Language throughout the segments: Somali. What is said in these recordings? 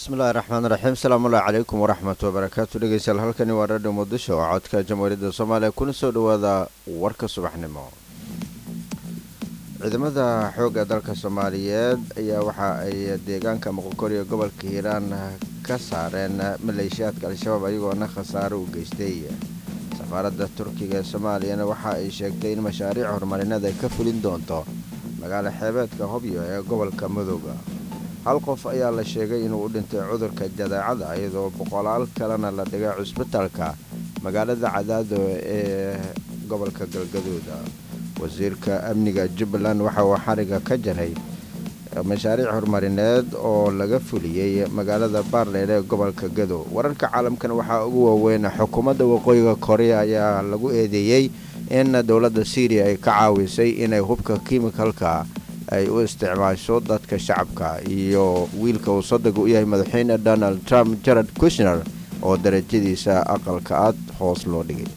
bismillahi raxmaan raxiim salaamullahi calaykum waraxmat wabarakaatu dhegeystayaal halkani waa radio muqdisho oo codka jamhuuriyadda soomaaliya kuna soo dhowaada warka subaxnimo ciidamada xoogga dalka soomaaliyeed ayaa waxa ay deegaanka moqokoriyo gobolka hiiraan ka saareen maleeshiyaadka al-shabaab ayagoona khasaaro u geystay safaaradda turkiga ee soomaaliyana waxa ay sheegtay in mashaariic horumarineed ay ka fulin doonto magaalo xeebeedka hobyo ee gobolka madooga hal qof ayaa la sheegay inuu u dhintay cudurka jadaacada iyadoo boqolaal kalena la dhigay cusbitaalka magaalada cadaado ee gobolka galgaduud wasiirka amniga jubbaland waxa uu xariga ka jaray mashaariic horumarineed oo laga fuliyey magaalada baarleer ee gobolka gado wararka caalamkan waxaa ugu waaweyn xukuumadda waqooyiga korea ayaa lagu eedeeyey in dowladda syriya ay ka caawisay inay hubka kimikalka ay u isticmaasho dadka shacabka iyo wiilka uu sodonka u yahay madaxweyne donald trump jared kushner oo darajadiisa aqalka aad hoos loo dhigay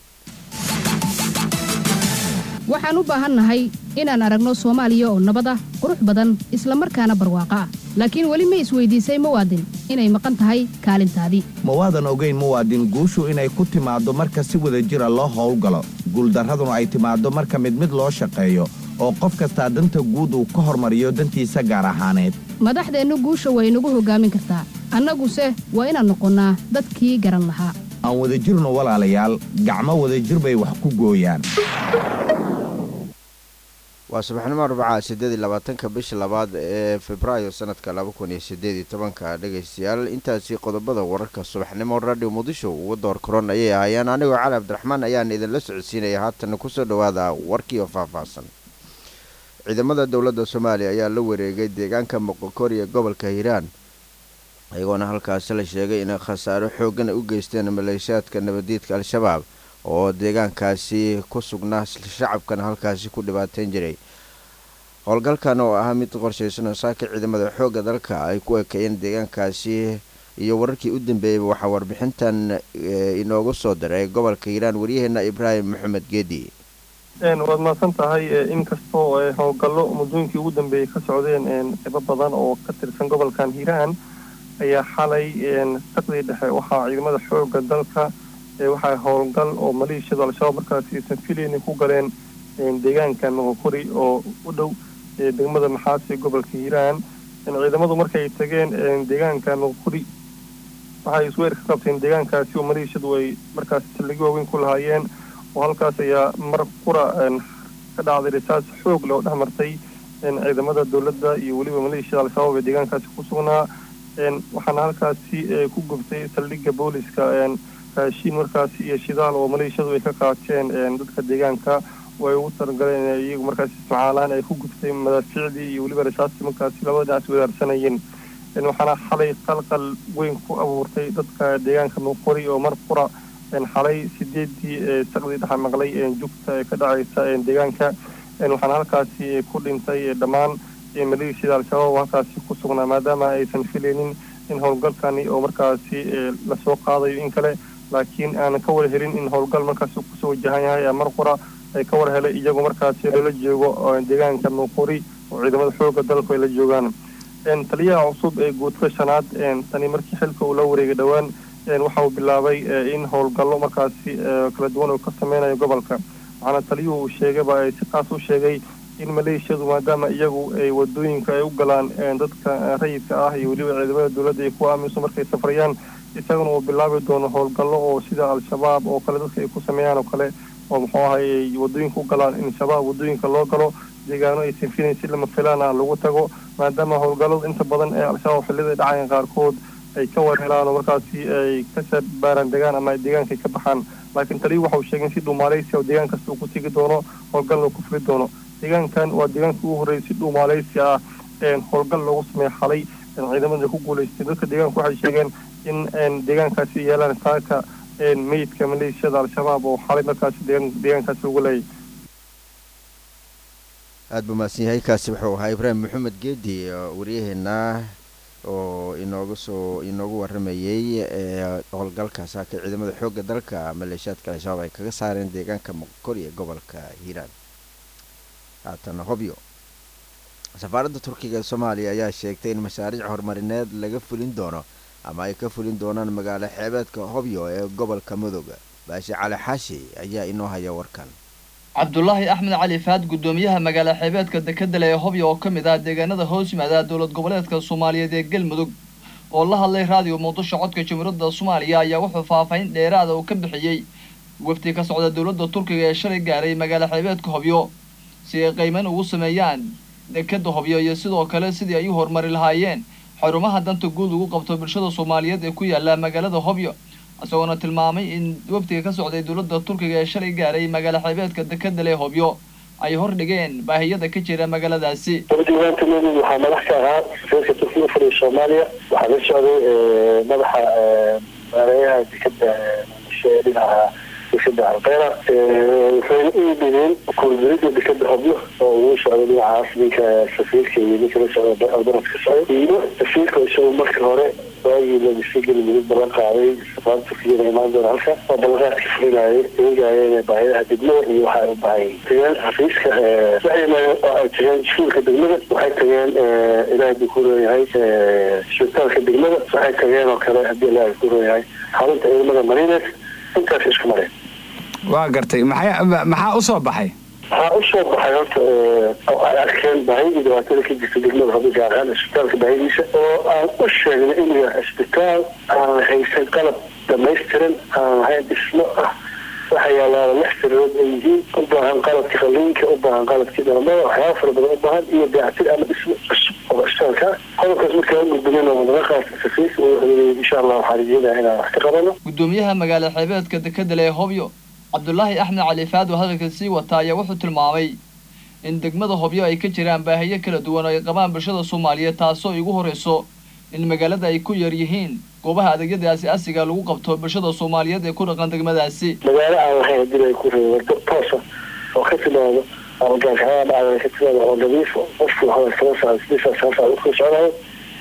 waxaan u baahannahay inaan aragno soomaaliya oo nabad ah qurux badan isla markaana barwaaqo ah laakiin weli ma isweydiisay muwaadin inay maqan tahay kaalintaadii mawaadan ogayn muwaadin guushu inay ku timaaddo marka si wada jira loo howlgalo guuldarraduna ay timaaddo marka mid mid loo shaqeeyo oo qof kastaa danta guud uu ka hormariyo dantiisa gaar ahaaneed madaxdeennu guusha way nagu hoggaamin kartaa annaguse waa inaan noqonnaa dadkii garan lahaa aan wadajirno walaalayaal gacmo wadajir bay wax ku gooyaan waa subaxnimo arbaca siddeed iyo labaatanka bisha labaad ee febraayo sanadka laba kun iyo siddeed iyo tobanka dhegaystayaal intaasi qodobada wararka subaxnimo radio muqdisho ugu door koron ayay ahaayeen anigoo cali cabdiraxmaan ayaan idinla socodsiinaya haatana kusoo dhowaada warkii oo faahfaahsan ciidamada dowladda soomaaliya ayaa la wareegay deegaanka moqokori ee gobolka hiiraan iyagoona halkaasi la sheegay inay khasaaro xoogan u geysteen maleeshiyaadka nabadiidka al-shabaab oo deegaankaasi ku sugnaa shacabkana halkaasi ku dhibaateyn jiray howlgalkan oo ahaa mid qorshaysan oo saaka ciidamada xoogga dalka ay ku ekeeyeen deegaankaasi iyo wararkii u dambeeyeyba waxaa warbixintan inoogu soo diray gobolka hiiraan waryaheena ibraahim maxamed geedi waad mahadsan tahay inkastoo howlgallo muddooyinkii ugu dambeeyey ka socdeen qeybo badan oo ka tirsan gobolkan hiiraan ayaa xalay saqdii dhexe waxaa ciidamada xoogga dalka waxaa howlgal oo maleeshiyada al-shabaab markaasi aysan filaynin ku galeen deegaanka moqokori oo u dhow degmada maxaasi gobolka hiiraan ciidamadu markay tageen deegaanka moqokori waxay isweer ka qabteen deegaankaasi oo maleeshiyadu ay markaasi saldhigyo waaweyn ku lahaayeen oo halkaas ayaa mar qura ka dhacday risaas xoog leh oo dhex martay ciidamada dowladda iyo weliba maleeshiyada al-shabaab ee deegaankaasi ku sugnaa waxaana halkaasi ku gubtay saldhigga booliska raashiin markaasi iyo shidaal oo maleeshiyadu ay ka qaateen dadka deegaanka oo ay ugu talagaleen iyagu markaasi ismacaalaan ay ku gubtay madaafiicdii iyo weliba rasaastii markaasi labada dhinac wadaarsanayeen waxaana xalay qalqal weyn ku abuurtay dadka deegaanka nuuqori oo mar qura xalay sideedii saqdii dhexa maqlay jugta ee ka dhacaysa deegaanka waxaana halkaasi ku dhintay dhammaan maleeshiyada al-shabaab oo halkaasi ku sugnaa maadaama aysan filaynin in howlgalkani oo markaasi lasoo qaadayo in kale laakiin aanan ka war helin in howlgal markaasi kusoo wajahan yahay mar qura ay ka war helay iyagoo markaasi loola joogo deegaanka nuuqori oo ciidamada xooga dalku ay la joogaan taliyaha cusub ee guudka shanaad tani markii xilka uu la wareegay dhowaan waxa uu bilaabay in howlgallo markaasi kala duwan oo ka sameynayo gobolka waxaana taliyuhu uu sheegayba ay si qaas u sheegay in maleeshiyadu maadaama iyagu ay wadooyinka ay u galaan dadka rayidka ah iyo weliba ciidamada dowladda ay ku aaminso markay safrayaan isaguna uu bilaabi doono howlgallo oo sida al-shabaab oo kale dadka ay ku sameeyaan oo kale oo muxuu ahay ay wadooyinka u galaan in shabaab wadooyinka loo galo deegaano aysan filayn si lama filaan ah lagu tago maadaama howlgallada inta badan ee al-shabaab xillida ay dhacayaan qaarkood ay ka warhelaan oo markaasi ay ka baaraan degaan ama deegaanka ay ka baxaan laakiin taliyu waxa uu sheegay in si dhuumaaleysia oo deegaan kasta uu ku tegi doono howlgalna uu ku fuli doono deegaankan waa deegaankii ugu horreeyay si dhuumaaleysi ah howlgal loogu sameeya xalay ciidamada ku guulaystay dadka deegaanka waxay sheegeen in deegaankaasi yeelaan saaka meydka maleeshiyada al-shabaab oo xalay markaasi deegaankaasi ugu leeyay aada buu mahadsan yahay kaasi wuxuu ahaa ibraahim maxamed geedi waryaheena oo inooga soo inoogu waramayey howlgalka saaka ciidamada xoogga dalka maleeshiyaadka al-shabaab ay kaga saareen deegaanka moqokori ee gobolka hiiraan haatana hobyo safaaradda turkiga ee soomaaliya ayaa sheegtay in mashaariic horumarineed laga fulin doono ama ay ka fulin doonaan magaalo xeebeedka hobyo ee gobolka mudug baashi cali xaashi ayaa inoo haya warkan cabdulaahi axmed cali faad guddoomiyaha magaalo xeebeedka dekedale ee hobyo oo ka mid ah deegaanada hoos yimaada dowlad goboleedka soomaaliyeed ee galmudug oo la hadlay raadiyo muqdisho codka jamhuuriyadda soomaaliya ayaa wuxuu faahfaahin dheeraada uu ka bixiyey wafdi ka socda dowladda turkiga ee shalay gaaray magaalo xeebeedka hobyo si ay qiimeyn ugu sameeyaan dekeda hobyo iyo sidoo kale sidii ay u horumari lahaayeen xarumaha danta guud ugu qabto bulshada soomaaliyeed ee ku yaala magaalada hobyo isagoona tilmaamay in wafdiga ka socday dowladda turkiga ee shalay gaaray magaalo xeebeedka dekedale hobyo ay hordhigeen baahiyada ka jira magaaladaasi diiwaankameedu waxaa madax ka ahaa safiirka turkiga u fadhiya soomaaliya waxaa la socday madaxa maareeyaha dekeda muqdisho ee dhinaca dekeda albeera waxayna u yimideen kuurdirida dekeda hobyo oo ugu socday dhinacaas ninka safiirka iyo ninka la socda alberat ka socday iyo safiirka isagu markii hore waagii lagasii galmudug ballan qaaday safaarada turkiyana imaan doona halka oo ballanqaadka fulinayay eegayeen baahiyaha degmada iyo waxa ay u baahayeen tageen xafiiska waxay yimaadeen oo ay tageen iskuulka degmada waxay tageen ilaahay buu ku leeyahay isbitaalka degmada waxay tageen oo kale haddii ilaahay ku leeyahay xarunta ciidamada marineed intaas isku mareen waa gartay maxay maxaa u soo baxay waxaa u soo baxay horta oo ay arkeen baahidii dhibaatada ka jirta degmada hobyo gaar ahaan isbitaalka baahidiisa oo aan u sheegnay inuu yahay isbitaal aan haysan qalab dhamaystiran aan lahayn dhismo ah waxa yaalaaba lix sanadood ay yihiin u baahan qalabka qaliinka u baahan qalabkii dhalamada waxyaaba fara badan u baahan iyo dayactir ama dhismo cusub oo isbitaalka ah qodobkaas markaa u gudbineen oo mudaqaas safiirka uu xiriiriyay insha allah waxaan rajeynaya inaan wax ka qabano guddoomiyaha magaalo xeebeedka dekedale ee hobyo cabdulaahi axmed cali faad oo hadalka sii wata ayaa wuxuu tilmaamay in degmada hobyo ay ka jiraan baahiyo kala duwan oo ay qabaan bulshada soomaaliyeed taasoo igu horreyso in magaalada ay ku yar yihiin goobaha adeegyada aasi-asiga lagu qabto bulshada soomaaliyeed ee ku dhaqan degmadaasi magaalo aan lahayn hadii ay ku reebo wado toosa oo ka timaado ama gaarkaxada dhacda ka timaado oo nadiif qofku waxaa kala socda sidiisaa saasa ukala soconayo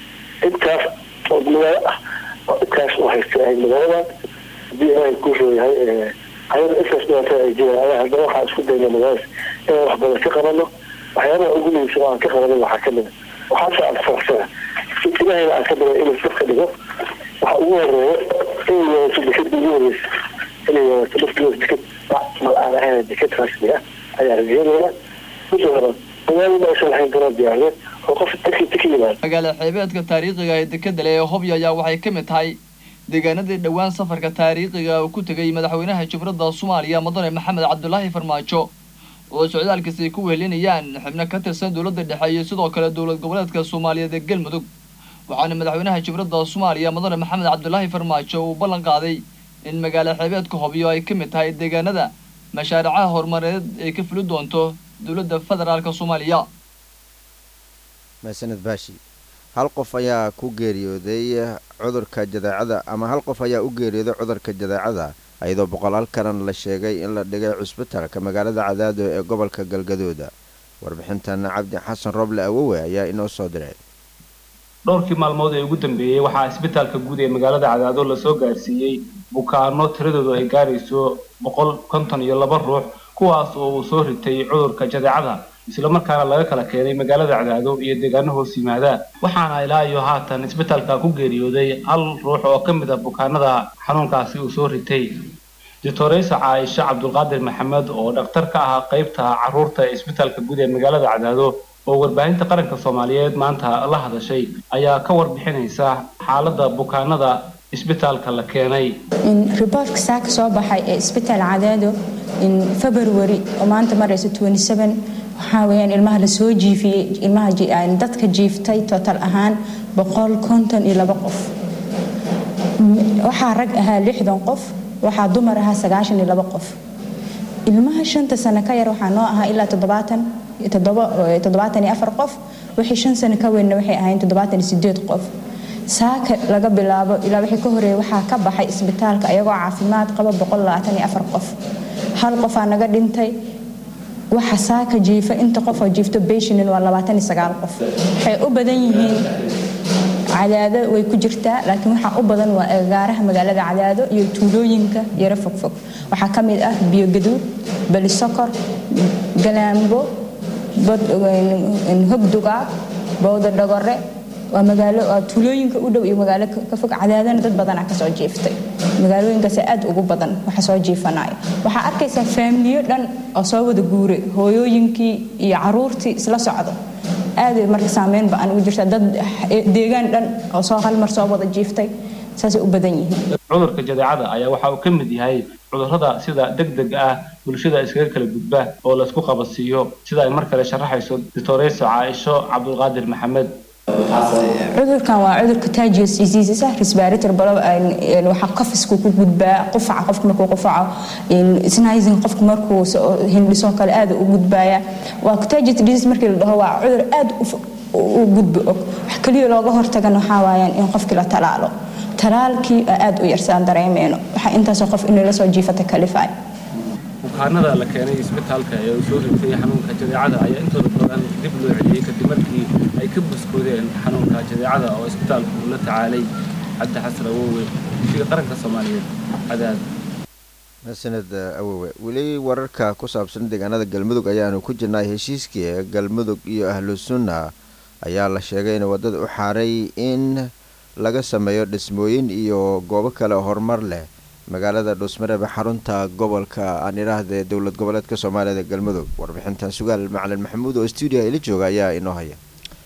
intaas oo magaalo ah oo intaas u haystay ahayd magaaladan hadii ilaahay ku reeyahay ayada intaas dhibaatada ay jiraan ayaa haddana waxaa isku dayna magaaladaas inaan wax badan ka qabano waxyaabaha ugu muhiimsan oo aan ka qabanin waxaa ka mid a waxaase aan faraxsana ilahayna aan ka baray inuu dadka dhigo waxa ugu horeeya inay yeelato deked ugu horeysa inay yeelato laftigood deked mal aan ahayn deked rasmi ah ayaa rajeynayna midda hore magaalada aysan lahayn garoon diyaariyeed oo qof dadkii ka yimaado magaalo xeebeedka taariikhiga ee dekedale ee hobyo ayaa waxay ka mid tahay deegaanadii dhowaan safarka taariikhiga uu ku tegay madaxweynaha jumhuuriyadda soomaaliya mudane maxamed cabdulaahi farmaajo oo socdaalkiis ay ku wehelinayaan xubno ka tirsan dowladda dhexe iyo sidoo kale dowlad goboleedka soomaaliyeed ee galmudug waxaana madaxweynaha jumhuuriyadda soomaaliya mudane maxamed cabdulaahi farmaajo uu ballan qaaday in magaalo xeebeedka hobyo ay ka mid tahay deegaanada mashaaricaha horumareed ay ka fuli doonto dowladda federaalka soomaaliya maasaned baashi hal qof ayaa ku geeriyooday cudurka jadeecada ama hal qof ayaa u geeriyooday cudurka jadeecada iyadoo boqolaal kalan la sheegay in la dhigay cusbitalka magaalada cadaado ee gobolka galgadooda warbixintan cabdi xasan roble awowe ayaa inoo soo diray dhowrkii maalmood ee ugu dambeeyey waxaa isbitaalka guud ee magaalada cadaado lasoo gaarsiiyey bukaano tiradoodu ay gaarayso boqol konton iyo laba ruux kuwaas oo uu soo ritay cudurka jadeecada islamarkaana laga kala keenay magaalada cadaado iyo deegaano hoos yimaada waxaana ilaa iyo haatan isbitaalka ku geeriyooday hal ruux oo ka mid ah bukaanada xanuunkaasi uu soo ritay doctoreysa caaisha cabdulqaadir maxamed oo dhakhtar ka ahaa qaybta caruurta ee isbitaalka guud ee magaalada cadaado oo warbaahinta qaranka soomaaliyeed maanta la hadashay ayaa ka warbixinaysa xaaladda bukaanada isbitaalka la keenay riboortka saaka soo baxay ee isbitaal cadaado in february oo maanta maraysa waxaa weyaan ilmaha lasoo jiifiyey ilmaha dadka jiiftay total ahaan boqol konton iyo labo qof waxaa rag ahaa lixdan qof waxaa dumar ahaa sagaashan iyo labo qof ilmaha shanta sano ka yar waxaa noo ahaa ilaa toddobaatan toddobaatan iyo afar qof wixii shan sano ka weynna waxay ahayn toddobaatan iyo sideed qof saaka laga bilaabo ilaa wixii ka horeeyay waxaa ka baxay isbitaalka ayagoo caafimaad qaba boqol labaatan iyo afar qof hal qofaa naga dhintay waxa saaka jiifa inta qofoo jiifto beshinin waa labaatan iyo sagaal qof waxay u badan yihiin cadaado way ku jirtaa laakiin waxaa u badan waa agagaaraha magaalada cadaado iyo tuulooyinka yaro fogfog waxaa ka mid ah biyogaduud belisokor galaambo hogdugaag bowda dhagore waa magaalo waa tuulooyinka u dhow iyo magaalo ka fog cadaadana dad badanaa kasoo jiiftay magaalooyinkaas aad ugu badan waxa soo jiifanaya waxaa arkaysaa faamiliyo dhan oo soo wada guuray hooyooyinkii iyo caruurtii isla socdo aad marka saameyn ba aan ugu jirta dad deegaan dhan oo soo hal mar soo wada jiiftay saasay u badan yihiin cudurka jadeecada ayaa waxa uu ka mid yahay cudurrada sida degdeg ah bulshada iskaga kala gudba oo laysku qabadsiiyo sida ay mar kale sharaxayso doctoreysa caaisho cabdulqaadir maxamed cudurkan waa cudur contagious diseases ah respirator balo waxa qafisku ku gudbaa qufaca qofka markuu qufaco sneezing qofka markuu hindhiso kale aad u gudbaaya waa contagious disease markii la dhaho waa cudur aad u gudbo og wax kaliya looga hortagana waxaa waayaan in qofkii la talaalo talaalkii aad u yarsaan dareemeyno waxaa intaasoo qof inay la soo jiifata kalifay bukaanada la keenay isbitaalka ee uu soo ritay xanuunka jadeecada ayaa intooda badan dib loo celiyey kadib markii ay ka buskoodeen xanuunka jadeecada oo isbitaalku uu la tacaalay cabdi xasan awowe ishiga qaranka soomaaliyeed cadaad sanad awowe weli wararka ku saabsan deegaanada galmudug ayaanu ku jirnay heshiiskii galmudug iyo ahlu sunna ayaa la sheegay in waddada u xaaray in laga sameeyo dhismooyin iyo goobo kale horumar leh magaalada dhuusmareeb xarunta gobolka aan idhaahde dowlad goboleedka soomaaliyada galmudug warbixintan sugaal macalin maxamuud oo stuudiya ila jooga ayaa inoo haya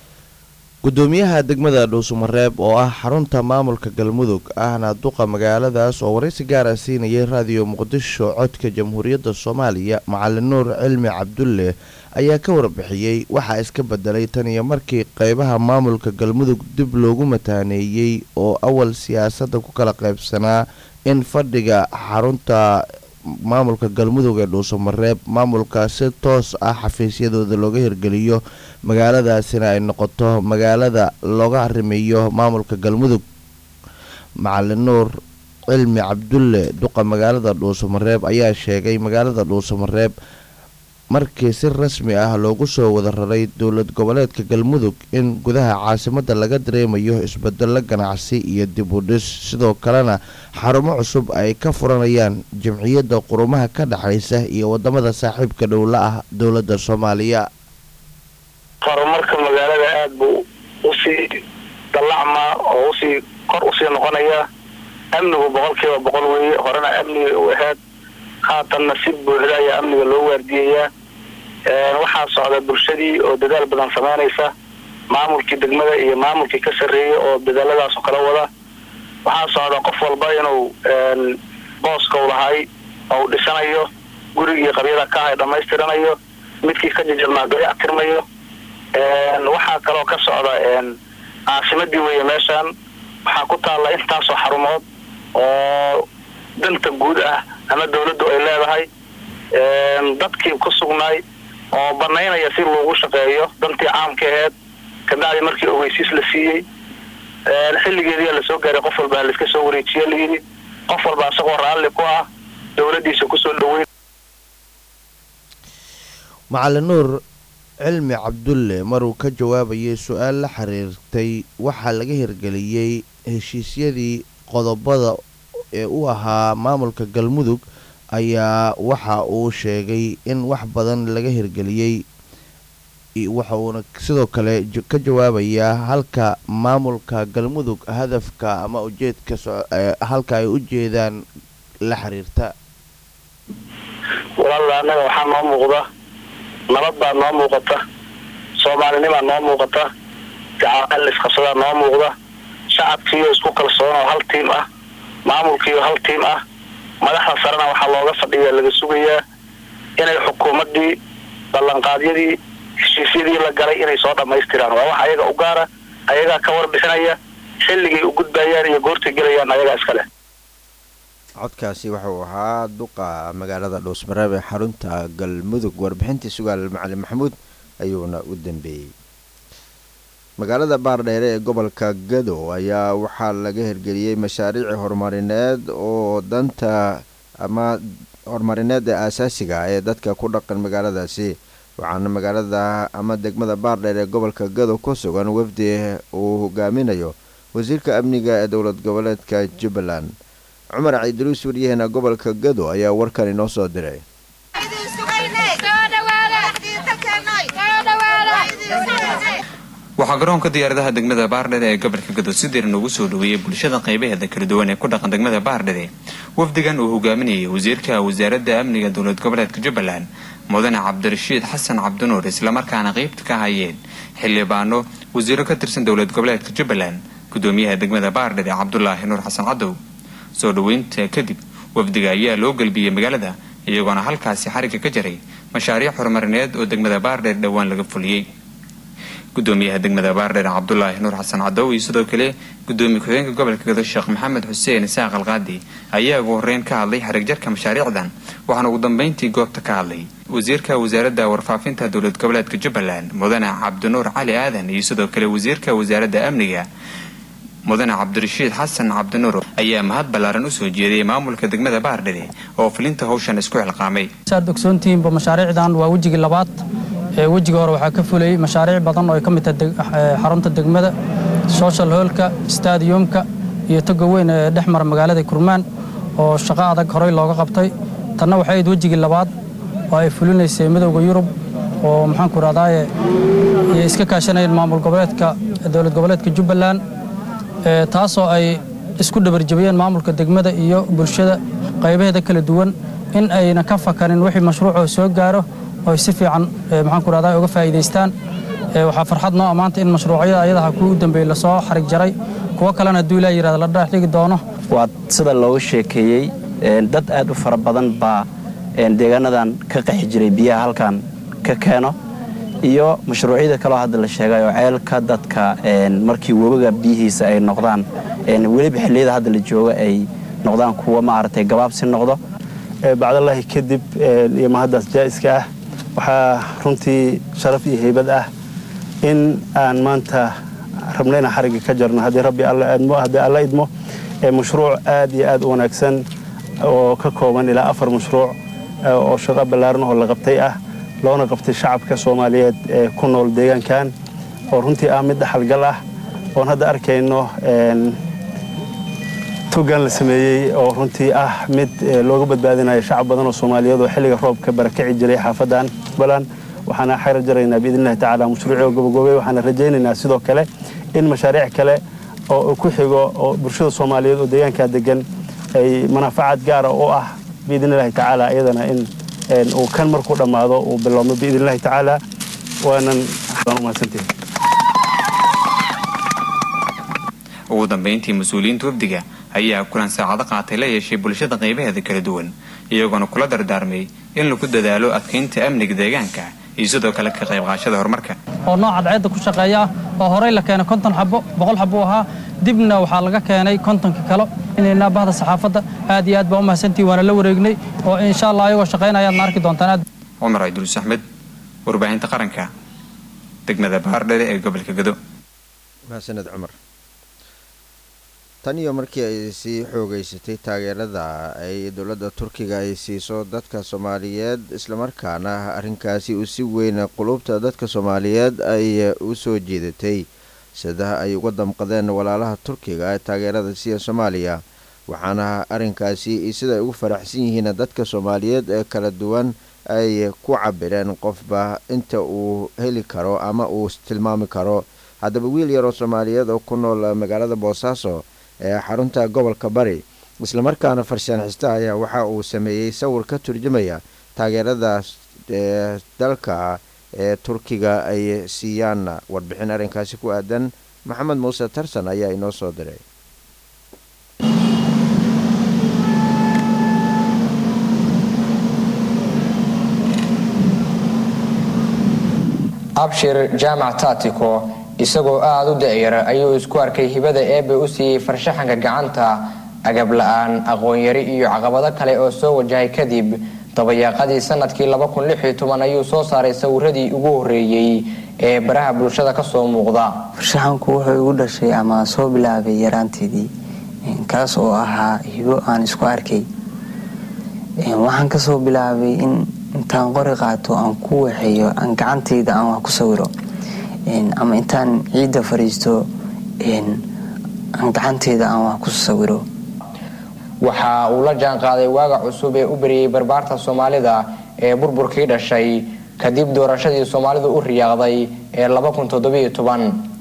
gudoomiyaha degmada dhuusamareeb oo ah xarunta maamulka galmudug ahna duqa magaaladaas oo waraysi gaara siinayay raadiyo muqdisho codka jamhuuriyadda soomaaliya macalin nuur cilmi cabdulle ayaa ka warbixiyey waxaa iska bedelay tan iyo markii qeybaha maamulka galmudug dib loogu mataaneeyey oo awal siyaasadda ku kala qaybsanaa in fadhiga xarunta maamulka galmudug ee dhuusamareeb maamulka si toos ah xafiisyadooda looga hirgeliyo magaaladaasina ay noqoto magaalada looga arrimeeyo maamulka galmudug macalin nuur cilmi cabdulle duqa magaalada dhuusamareeb ayaa sheegay magaalada dhuusamareeb markii si rasmi ah loogu soo wada raray dowlad goboleedka galmudug in gudaha caasimadda laga dareemayo isbedelo ganacsi iyo dib u dhis sidoo kalena xarumo cusub ay ka furanayaan jamciyadda qurumaha ka dhexaysa iyo wadamada saaxiibka dhowla ah dowladda soomaaliya horumarka magaalada aada buu usii dallacmaa oo usii kor usii noqonaya amnigu boqolkiiba boqol weeye horena amniga u ahayd haatanna si buuxda ayaa amniga loo waardiyayaa waxaa socda bulshadii oo dadaal badan samaynaysa maamulkii degmada iyo maamulkii ka sarreeyay oo dadaaladaas oo kala wada waxaa socda qof walba inuu booska u lahay oo u dhisanayo gurigii qabyada ka ahay dhammaystiranayo midkii ka jajabnaa dayac tirmayo waxaa kaloo ka socda caasimadii weeye meeshaan waxaa ku taalla intaasoo xarumood oo danta guud ah ama dawladdu ay leedahay dadkii ku sugnaay oo banaynaya si loogu shaqeeyo dantii caamka aheyd kabacdi markii ogeysiis la siiyey xilligeediyaa lasoo gaaray qof walba laiska soo wareejiya layidhi qof walba isagoo raalli ku ah dawladdiisa kusoo dhaweyn macalin nuur cilmi cabdulle maruu ka jawaabayay su-aal la xiriirtay waxaa laga hirgeliyey heshiisyadii qodobada ee u ahaa maamulka galmudug ayaa waxa uu sheegay in wax badan laga hirgeliyey waxa uuna sidoo kale ka jawaabayaa halka maamulka galmudug hadafka ama ujeedka halka ay u jeedaan la xiriirta walaalla annaga waxaa noo muuqda nabad baa noo muuqata soomaalinimaa noo muuqata gacaal isqabsadaa noo muuqda shacabkiiyo isku kalsoon oo hal tiim ah maamulkiiyo hal tiim ah madaxda sarena waxaa looga fadhiyaa laga sugayaa inay xukuumaddii ballanqaadyadii heshiisyadii la galay inay soo dhammaystiraan waa wax ayaga u gaara ayagaa ka warbixinaya xilligay u gudbayaan iyo goortay gelayaan ayagaa iskale codkaasi wuxuu ahaa duqa magaalada dhuusmareeb ee xarunta galmudug warbixintii sugaal macalin maxamuud ayuuna u dambeeyey magaalada baardheere ee gobolka gado ayaa waxaa laga hirgeliyey mashaariici horumarineed oo danta ama horumarineed ee aasaasiga ee dadka ku dhaqan magaaladaasi waxaana magaalada ama degmada baardheer ee gobolka gado ku sugan wafdi uu hogaaminayo wasiirka amniga ee dowlad goboleedka jubbaland cumar ciidruus waryaheena gobolka gado ayaa warkan inoo soo diray waxaa garoonka diyaaradaha degmada baardhede ee gobolka gado si diran ugu soo dhaweeyey bulshada qaybaheeda kala duwan ee ku dhaqan degmada baardhede wafdigan uu hogaaminayay wasiirka wasaaradda amniga dowlad goboleedka jubbaland mudane cabdirashiid xasan cabdinuur islamarkaana qeybta ka hayeen xildhibaano wasiiro ka tirsan dowlad goboleedka jubbaland gudoomiyaha degmada baardhede cabdulaahi nuur xasan cadow soo dhaweynta kadib wafdiga ayaa loo gelbiyey magaalada iyagoona halkaasi xarigga ka jaray mashaariic horumarineed oo degmada baardheer dhowaan laga fuliyey gudoomiyaha degmada baardheer cabdulaahi nuur xasan cadow iyo sidoo kale gudoomiye ku-xigeenka gobolka gado sheekh maxamed xuseen isaaq alqaadi ayaa ugu horeyn ka hadlay xarigjarka mashaariicdan waxaana ugu dambeyntii goobta ka hadlay wasiirka wasaaradda warfaafinta dowlad goboleedka jubbaland mudane cabdinuur cali aadan iyo sidoo kale wasiirka wasaaradda amniga mudane cabdirashiid xasan cabdinuur ayaa mahad ballaaran usoo jeediyay maamulka degmada baardhede oo filinta howshan isku xilqaamay saad ogsoontihiinba mashaariicdan waa wejigii labaad ee wejiga hore waxaa ka fulayay mashaariic badan oo ay ka mid tahay xarunta degmada social hoolka stadiumka iyo toga weyn ee dhex mara magaalada kurmaan oo shaqo adag horey looga qabtay tanna waxay ahayd wejigii labaad oo ay fulinaysay midowda yurub oo maxaanku rahdaye iyo iska kaashanayeen maamul goboleedka dowlad goboleedka jubbaland taasoo ay isku dhabarjabiyeen maamulka degmada iyo bulshada qaybaheeda kala duwan in ayna ka fakanin wixii mashruucoo soo gaaro oo si fiican maxaanku rahdaa uga faa'iidaystaan waxaa farxad noo ammaanta in mashruucyada ayadaha kuwa u dambeeyey lasoo xarig jaray kuwo kalena hadduu ilaa yirahda la dhex dhigi doono waa sida looga sheekeeyey dad aad u fara badan baa deegaanadan ka qaxi jiray biyaha halkan ka keeno iyo mashruucyada kaloo hadda la sheegay oo ceelka dadka markii webiga biyihiisa ay noqdaan weliba xilliyada hadda la jooga ay noqdaan kuwa maaragtay gabaabsi noqdo bacdallaahi kadib iyo mahaddaas jaa'iska ah waxaa runtii sharaf iyo heybad ah in aan maanta rabnayna xarigga ka jarno haddii rabbi haddii alla idmo mashruuc aad iyo aad u wanaagsan oo ka kooban ilaa afar mashruuc oo shaqo ballaaran oo la qabtay ah loona qabtay shacabka soomaaliyeed ee ku nool deegaankan oo runtii ah mid dhaxalgal ah oon hadda arkayno togan la sameeyey oo runtii ah mid looga badbaadinayo shacab badan oo soomaaliyeed oo xilliga roobka barakaci jiray xaafadan baland waxaana xayra jaraynaa biidnillahi tacaala mashruuci oo gobogoobay waxaana rajaynaynaa sidoo kale in mashaariic kale oo ku xigo oo bulshada soomaaliyeed oo deegaankaa degan ay manaafacaad gaara u ah biidnillahi tacaala iyadana in uu kan markuu dhammaado uu bilowmo biidnillahi tacaala waanan umahadsantihi ugu dambeyntii mas-uuliyiinta wafdiga ayaa kulan saacado qaatay la yeeshay bulshada qaybaheeda kala duwan iyagoona kula dardaarmay in lagu dadaalo adkaynta amniga deegaanka iyo sidoo kale ka qayb qaashada horumarka oo nooc cadceedda ku shaqeeya oo horey la keenay konton xabo boqol xabo u ahaa dibna waxaa laga keenay kontonka kale inaynaa bahda saxaafadda aad iyo aad baa u mahadsantihi waana la wareegnay oo insha allah ayagoo shaqaynayaadna arki doontaan aad cumar cabdulus axmed warbaahinta qaranka degmada baardhede ee gobolka gado mahadsaned cumar tan iyo markii ay sii xoogeysatay taageerada ay dowladda turkiga ay siiso dadka soomaaliyeed islamarkaana arrinkaasi uu si weyn qulubta dadka soomaaliyeed ay u soo jeedatay sida ay uga damqadeen walaalaha turkiga ee taageerada siya soomaaliya waxaana arrinkaasi sida ay ugu faraxsan yihiin dadka soomaaliyeed ee kala duwan ay ku cabireen qofba inta uu heli karo ama uu tilmaami karo haddaba wiil yaroo soomaaliyeed oo ku nool magaalada boosaaso ee xarunta gobolka bari islamarkaana farshaan xista ayaa waxa uu sameeyey sawir ka turjumaya taageeradaas ee dalka ee turkiga ay siiyaan warbixin arrinkaasi ku aadan maxamed muuse tarsan ayaa inoo soo diray abshir jaamac taatiko isagoo aada u da-yara ayuu isku arkay hibada eebe u siiyey farshaxanka gacanta agab la-aan aqoon-yari iyo caqabado kale oo soo wajahay kadib dabayaaqadii sanadkii ayuu soo saaray sawiradii ugu horeeyey ee baraha bulshada kasoo muuqda farshaxanku wuxuu igu dhashay ama soo bilaabay yaraanteedii kaas oo ahaa hibo aan isku arkay waxaan kasoo bilaabay in intaan qori qaato aan ku waxeeyo aan gacantayda aan wax ku sawiro ama intaan ciidda fadhiisto aan gacanteyda aan wax ku sawiro waxa uu la jaan qaaday waaga cusub ee u beriyey barbaarta soomaalida ee burburkii dhashay kadib doorashadii soomaalidu u riyaaqday ee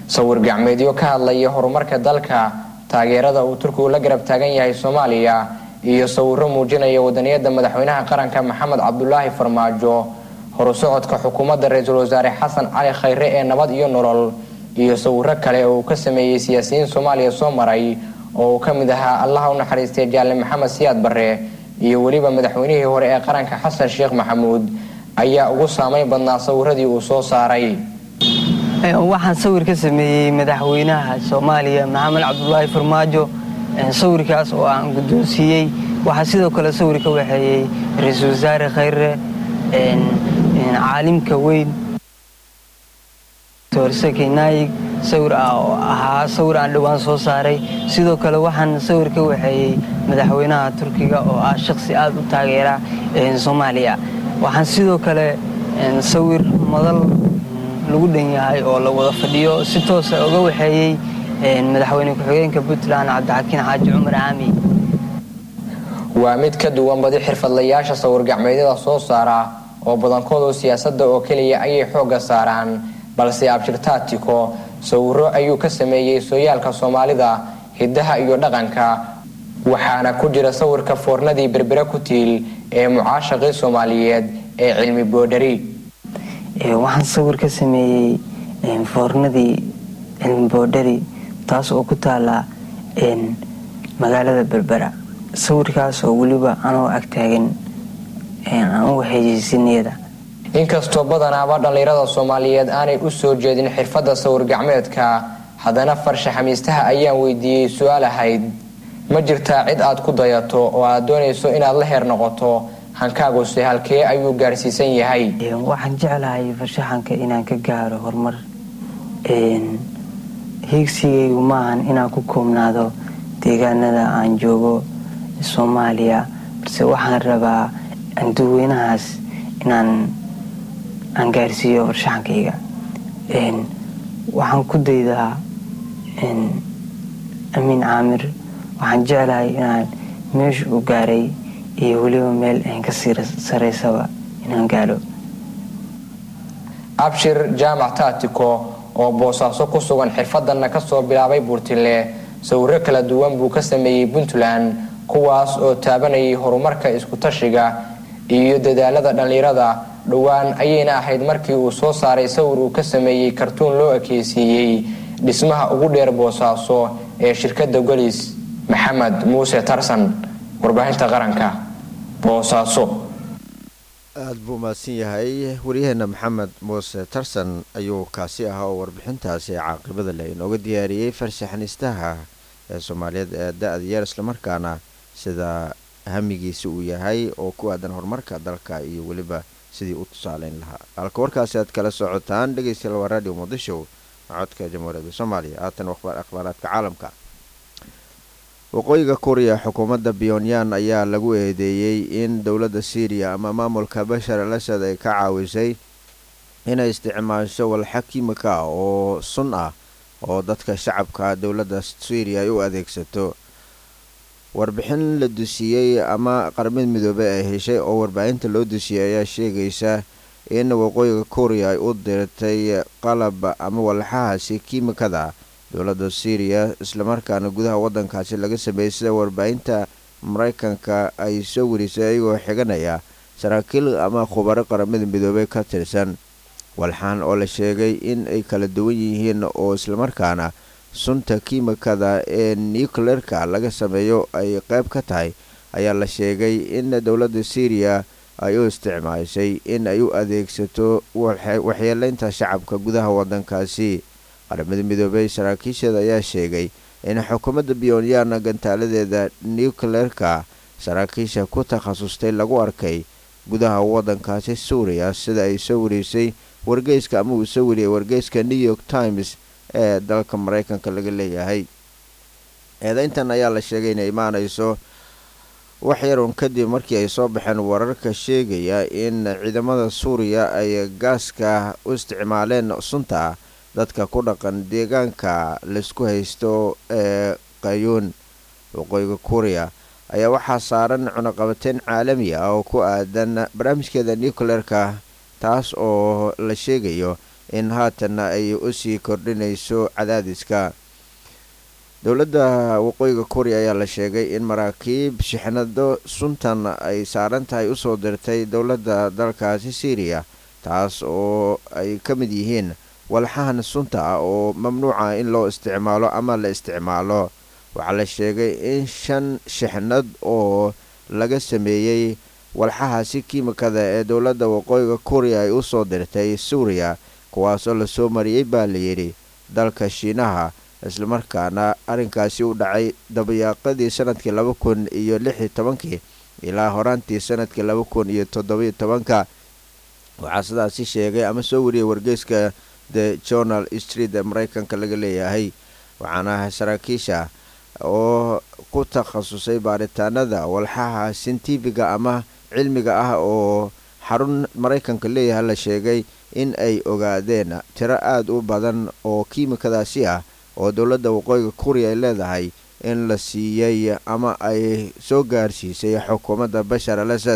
sawir gacmeedyo ka hadlaya horumarka dalka taageerada uu turkigu la garab taagan yahay soomaaliya iyo sawiro muujinaya wadaniyada madaxweynaha qaranka maxamed cabdulaahi farmaajo horusocodka xukuumadda ra-iisul wasaare xasan cali khayre ee nabad iyo nolol iyo sawiro kale oo uu ka sameeyey siyaasiyiin soomaaliya soo maray oo uu ka mid ahaa allaha u naxariistay jaale maxamed siyaad barre iyo weliba madaxweynihii hore ee qaranka xasan sheekh maxamuud ayaa ugu saameyn badnaa sawiradii uu soo saaray waxaan sawir ka sameeyey madaxweynaha soomaaliya maxamed cabdulaahi farmaajo sawirkaas oo aan guddoonsiiyey waxaa sidoo kale sawir ka waxeeyey ra-iisul wasaare khayre caalimka weyn torsake naayig sawir ah oo ahaa sawir aan dhowaan soo saaray sidoo kale waxaan sawir ka waxeeyey madaxweynaha turkiga oo ah shaqsi aad u taageera soomaaliya waxaan sidoo kale sawir madal lagu dhan yahay oo la wada fadhiyo si toosa uga waxeeyey madaxweyne ku-xigeenka puntland cabdixakiin xaaji cumar caami waa mid ka duwan badi xirfadlayaasha sawir gacmeedyada soo saara oo badankoodu siyaasadda oo keliya ayay xoogga saaraan balse abshirtaatiko sawiro ayuu ka sameeyey sooyaalka soomaalida hiddaha iyo dhaqanka waxaana ku jira sawirka foornadii berbere ku tiil ee mucaashaqii soomaaliyeed ee cilmi boodhari waxaan sawir ka sameeyey foornadii cilmi boodhari taas oo ku taala magaalada berbera sawirkaas oo weliba anoo agtaagan aan u waxeejeysiniyada inkastoo badanaaba dhallinyarada soomaaliyeed aanay u soo jeedin xirfadda sawir gacmeedka haddana farsha xamiistaha ayaan weydiiyey su-aal ahayd ma jirtaa cid aad ku dayato oo aad doonayso inaad la heer noqoto hankaaguse halkee ayuu gaarsiisan yahay waxaan jeclahay farshaxanka inaan ka gaaro horumar hiigsigaygu maahan inaan ku koobnaado deegaanada aan joogo soomaaliya balse waxaan rabaa anduweynahaas inaan aan gaarsiiyo farshaxankayga waxaan ku daydaa amiin caamir waxaan jeclahay inaan meesha u gaaray iyo weliba meel ka sii saraysaba inaan gaaro abshir jaamac taatiko oo boosaaso ku sugan xirfadanna kasoo bilaabay buurtile sawiro kala duwan buu ka sameeyey puntland kuwaas oo taabanayay horumarka isku-tashiga iyo dadaalada dhallinyarada dhowaan ayayna ahayd markii uu soo saaray sawir uu ka sameeyey kartuun loo ekeysiiyey dhismaha ugu dheer boosaaso ee shirkadda golis maxamed muuse tarsan warbaahinta qaranka boosaaso aada buu mahadsan yahay waryaheena maxamed muuse tarsan ayuu kaasi ahaa oo warbixintaasi caaqibada leh inooga diyaariyey farshaxaniistaha ee soomaaliyeed ee da-da yeer islamarkaana sida hamigiisa uu yahay oo ku aadan horumarka dalka iyo weliba sidii u tusaaleyn lahaa halka warkaasi aad kala socotaan dhegeystayaal waa radio muqdisho codka jamhuuriyadda soomaaliya haatan akhbaaraadka caalamka waqooyiga kuriya xukuumadda pyonyan ayaa lagu eedeeyey in dowladda syriya ama maamulka bashar al asad ay ka caawisay inay isticmaasho walxa kimika oo sun ah oo dadka shacabka dowladda syriya ay u adeegsato warbixin la dusiyey ama qarmid midoobe ay heshay oo warbaahinta loo dusiyey ayaa sheegaysa in waqooyiga kuriya ay u dirtay qalab ama walxahaasi kiimikada dowladda syriya islamarkaana gudaha waddankaasi laga sameeyey sida warbaahinta maraykanka ay soo warisay ayagoo xiganaya saraakiil ama khubaro qaramada midoobey ka tirsan walxaan oo la sheegay in ay kala duwan yihiin oo islamarkaana sunta kiimikada ee nucleerka laga sameeyo ay qayb ka tahay ayaa la sheegay in dowladda syriya ay u isticmaashay in ay u adeegsato waxyeeleynta shacabka gudaha waddankaasi qaramada midoobey saraakiisheeda ayaa sheegay in xukuumadda pyonyan gantaaladeeda nucleerka saraakiisha ku takhasustay lagu arkay gudaha waddankaasi suuriya sida ay soo warisay wargeyska ama uu soo wariyay wargeyska new york times ee dalka maraykanka laga leeyahay eedeyntan ayaa la sheegay inay imaanayso wax yarun kadib markii ay soo baxeen wararka sheegaya in ciidamada suuriya ay gaaska u isticmaaleen sunta dadka ku dhaqan deegaanka laysku haysto ee qayuun waqooyiga kuuriya ayaa waxaa saaran cunaqabateyn caalami ah oo ku aadan barnaamijkeeda nucleerka taas oo la sheegayo in haatanna ay usii kordhinayso cadaadiska dowladda waqooyiga korea ayaa la sheegay in maraakiib shixnado suntan ay saaran tahay usoo dirtay dowladda dalkaasi syriya taas oo ay ka mid yihiin walxahan sunta ah oo mamnuuca in loo isticmaalo ama la isticmaalo waxaa la sheegay in shan shixnad oo laga sameeyey walxahaasi kiimikada ee dowladda waqooyiga korea ay usoo dirtay suuriya kuwaasoo lasoo mariyey baa layidhi dalka shiinaha islamarkaana arrinkaasi u dhacay dabayaaqadii sanadkii laba kun iyo lix iyo tobankii ilaa horaantii sanadkii laba kun iyo toddobiyo tobanka waxaa sidaasi sheegay ama soo wariyay wargeyska the journal street ee maraykanka laga leeyahay waxaana saraakiisha oo ku takhasusay baaritaanada walxaha sintifiga ama cilmiga ah oo xarun maraykanka leeyahay la sheegay in ay ogaadeen tiro aada u badan oo kiimikadaasi ah oo dowladda waqooyiga korea ay leedahay in la siiyey ama ay soo gaarsiisay xukuumadda bashar al asad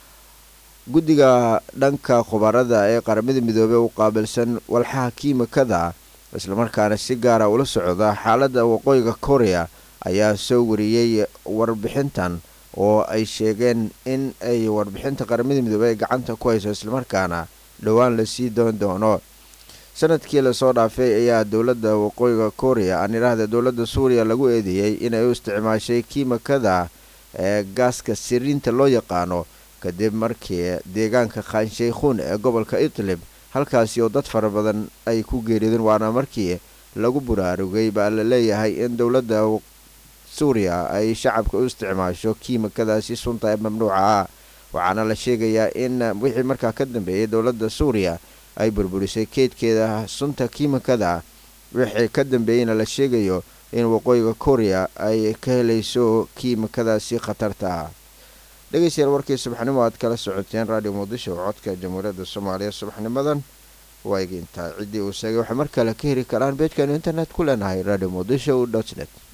guddiga dhanka khubarada ee qaramada midoobey u qaabilsan walxaha kiimikada islamarkaana si gaara ula socda xaaladda waqooyiga korea ayaa soo wariyey warbixintan oo ay sheegeen in ay warbixinta qaramada midoobey ay gacanta ku hayso islamarkaana dhowaan lasii doon doono sanadkii lasoo dhaafay ayaa dowladda waqooyiga korea aan idhaahda dowladda suuriya lagu eedeeyey inay u isticmaashay kiimikada ee gaaska siriinta loo yaqaano kadib markii deegaanka khanshaykhuun ee gobolka idlib halkaasi oo dad fara badan ay ku geerideen waana markii lagu buraarugay baa la leeyahay in dowladda suuriya ay shacabka u isticmaasho kiimikadaasi sunta ee mamnuuca ah waxaana la sheegayaa in wixii markaa ka dambeeyay dowladda suuriya ay burburisay keydkeeda sunta kiimikada wixii ka dambeeyeyna la sheegayo in waqooyiga korea ay ka helayso kiimikadaasi khatarta ah dhegeystayaal warkii subaxnimo aad kala socoteen radio muqdisho oo codka jamhuuriyadda soomaaliya subaxnimadan waa iga intaa ciddii uu sheegay waxay mar kale ka heli karaan beejkanu internet ku leenahay radio muqdisho dot net